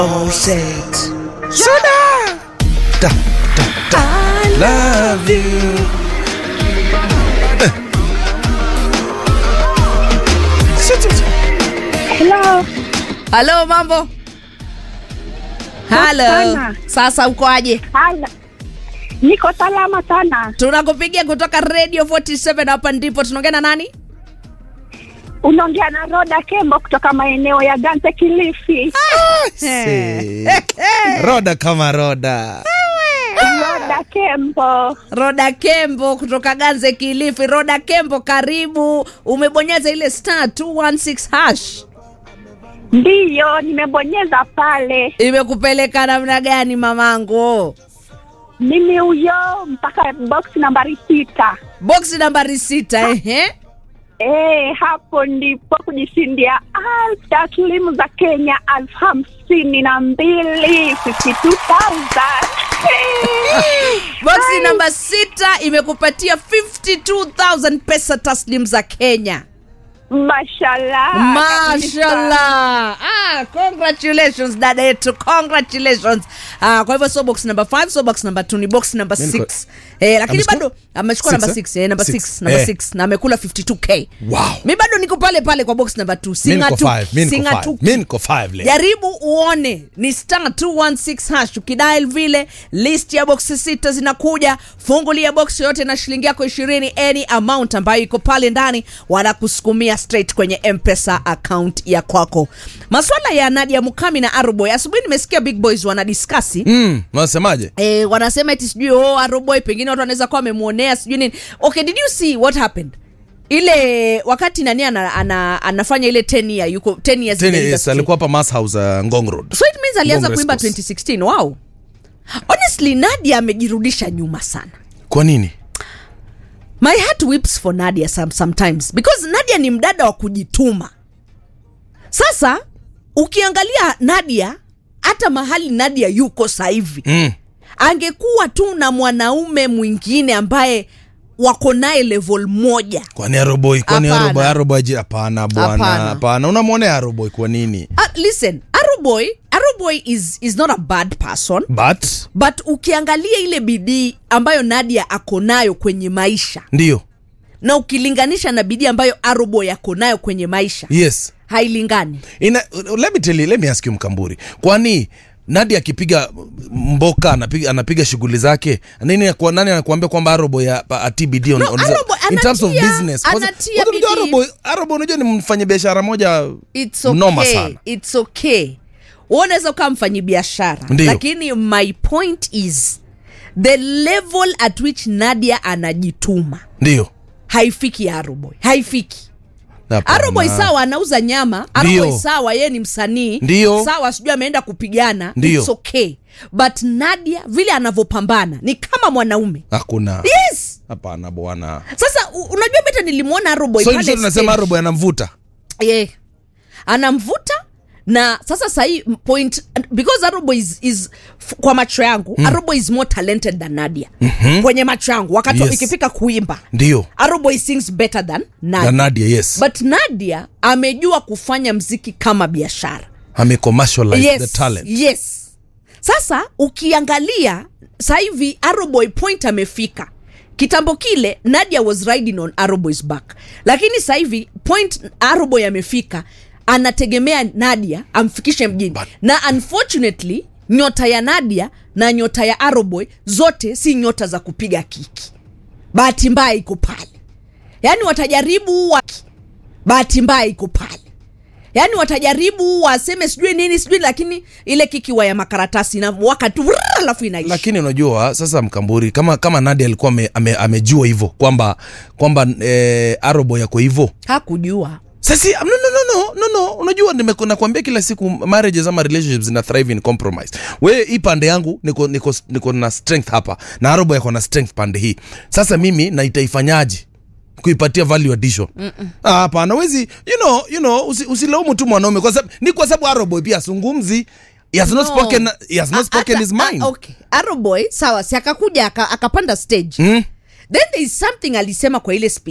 said, Soda! Da, da, da. Love you. Hello. halo mambo halo sana. sasa ukoaje Hala. Niko salama sana. tunakupigia kutoka radio 47 hapa ndipo tunaongea na nani Unaongea na Roda Kembo kutoka maeneo ya Ganze Kilifi. Si. Roda kama roda. Roda Kembo. roda kembo kutoka ganze kilifi roda kembo karibu umebonyeza ile star 216 hash Ndiyo, nimebonyeza pale. imekupeleka namna gani mamangu Mimi huyo mpaka box nambari sita. boksi nambari sita ehe Eh, hapo ndipo kujishindia elfu taslimu za Kenya elfu hamsini na mbili 52,000. boksi Ai. namba sita imekupatia 52000 pesa taslim za kenya Mashallah. kabisa. mashallah ah, congratulations dada yetu congratulations ah, kwa hivyo so box number 5 so box number 2 ni box number Mimi niko- 6 eh, lakini Amechukua? bado amechukua Six, number eh? 6 eh, number Six. 6 number Eh. 6 na amekula 52k Wow. mi bado niko pale pale kwa box number 2 Mi niko singatu five, mi niko five, singatu mi niko five leo. jaribu uone ni star 216 hash ukidial vile list ya boksi sita zinakuja fungulia box yoyote na shilingi yako ishirini any amount ambayo iko pale ndani wanakusukumia straight kwenye mpesa account ya kwako maswala ya nadia mukami na aroboy asubuhi nimesikia big boys wanadiskasi Mm, unasemaje? E, wanasema eti sijui oh, aroboy pengine watu wanaweza kuwa wamemwonea sijui nini okay did you see what happened ile wakati nani ana, ana, anafanya ile 10 year yuko 10 years in Tena the yes, industry. alikuwa hapa Mass House uh, Ngong Road. so it means alianza Ngong kuimba Race Course. 2016 wow honestly nadia amejirudisha nyuma sana Kwa nini? my heart whips for nadia some, sometimes because nadia ni mdada wa kujituma sasa ukiangalia nadia hata mahali nadia yuko sahivi Mm. angekuwa tu na mwanaume mwingine ambaye wako naye level moja Kwani Aroboy, kwani Hapana. Aroboy, Aroboy aje hapana bwana. Hapana. Hapana. Unamwonea Aroboy kwa nini? uh, listen aroboy aroboy is, is not a bad person But but ukiangalia ile bidii ambayo nadia ako nayo kwenye maisha ndio. na ukilinganisha na bidii ambayo aroboy ako nayo kwenye maisha Yes. hailingani Ina, let me tell you, let me ask you Mkamburi. Kwani Nadi akipiga mboka anapiga, anapiga shughuli zake nini kwa nani anakuambia kwamba Aroboy ya- pa- TBD on, No, on Aroboy in terms of anatia- business. Kwanza- anatia kwanza unajua bidii. Aroboy, Aroboy unajua ni mfanya biashara moja It's mnoma okay. sana. It's okay Wewe unaweza ukawa mfanyi biashara Ndiyo. lakini my point is the level at which nadia anajituma Ndio. haifiki aroboy haifiki Hapana. aroboy sawa anauza nyama Ndiyo. aroboy sawa yeye ni msanii Ndiyo. sawa sijui ameenda kupigana Ndiyo. It's okay but nadia vile anavyopambana ni kama mwanaume Hakuna. yes Hapana bwana. sasa u- unajua beta nilimwona aroboy So pale hizo tunasema stage. Aroboy anamvuta. yeah. anamvuta na sasa sahii point because arobo is, is f- kwa macho yangu mm. arobo is more talented than nadia mm-hmm. kwenye macho yangu wakati Yes. ikifika kuimba Ndio. arobo sings better than nadia. Na Nadia yes. but nadia amejua kufanya mziki kama biashara Ame commercialize yes, the talent. yes sasa ukiangalia sasa hivi aroboy point amefika kitambo kile nadia was riding on aroboys back lakini sasa hivi point aroboy amefika anategemea nadia amfikishe mjini But- na unfortunately nyota ya nadia na nyota ya aroboy zote si nyota za kupiga kiki bahati mbaya iko pale yaani watajaribu wa... bahati mbaya iko pale yaani watajaribu waseme sijui nini sijui lakini ile kikiwa ya makaratasi na waka tu vrrr, alafu inaisha lakini unajua sasa mkamburi kama kama nadia alikuwa ame, ame, amejua hivyo kwamba kwamba eh, arobo yako hivyo hakujua sasi no, no, no, no, no, no. unajua nimeku- nakwambia kila siku marriages ama relationships zina thrive in compromise we hii pande yangu niko, niko, niko na strength hapa na arobo yako na strength pande hii sasa mimi naitaifanyaje kuipatia value addition Ah, hapana wezi you know, you know, usi, usilaumu tu mwanaume kwa sababu ni kwa sababu arobo pia asungumzi he has not No. spoken, he has not A- spoken ata- his mind a- okay. aroboy sawa si akakuja aka- akapanda stage Mm. then there is something alisema kwa ile speech